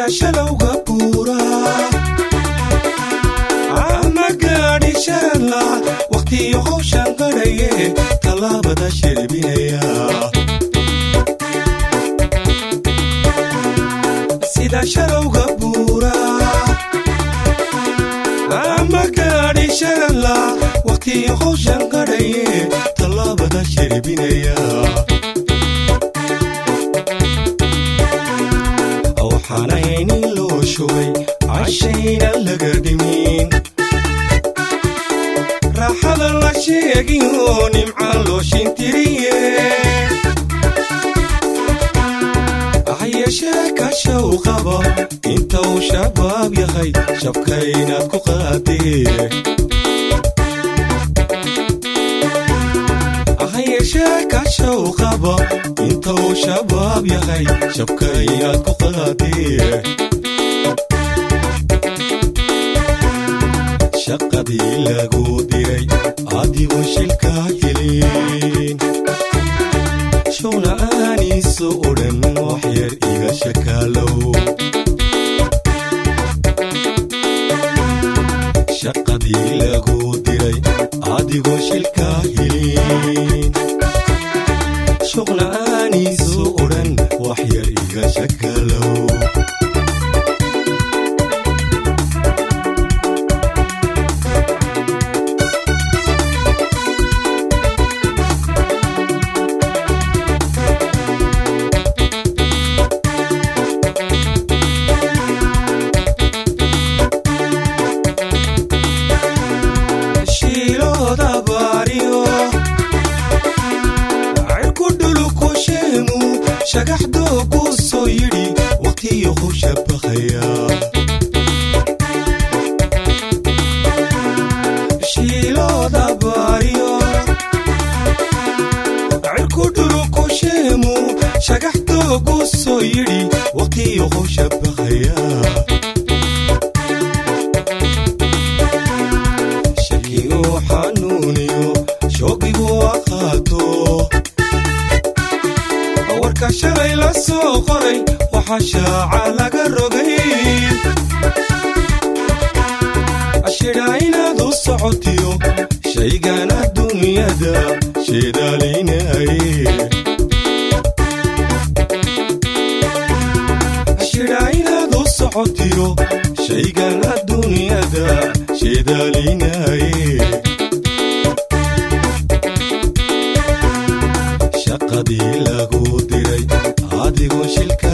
sida shalowga buura ama gaadhi sharala wakhtiyo howshan qadhaye tallaabada shirbinaya sida shalowga buura ama gaadhi sharala wakhtiyo howshan qadhaye tallaabada shirbinaya waxaanayni loo shubay cashayna laga dhimin raaxada la sheegin oo nimca loo shintiriye hayeeshee kashow qaba inta uu shabaab yahay shabka inaad ku qaadee hayeeshee kashow qaba inta uu shabaab yahay shabka inaad ku qaadee shaqadii lagu diray adigu shilkaa helin showna aaniisu odhan wax yar iga shakaalow shaqadii lagu diray adigu shilkaa helin showna aaniisu odhan wax yar iga shakaalow shiilooda baariyo cirku dhuluku sheemu shagaxdoo ku soo yidhi wakhtiyo ku shabaqaya shiilooda baariyo cirku dhuluku sheemu shagaxdoo ku soo yidhi wakhtiyo ku shabaqaya shakigu xanuuniyo shoogigu aqaato warka shalay la soo qoray waxaa shaaca laga rogay ashidhaa inaad u socotiyo shaygan adduunyada sheedaalinaye ashidhaa inaad u socotiyo shaygan adduunyada sheedaalinaye shaqadii lagu diray adigoo shilka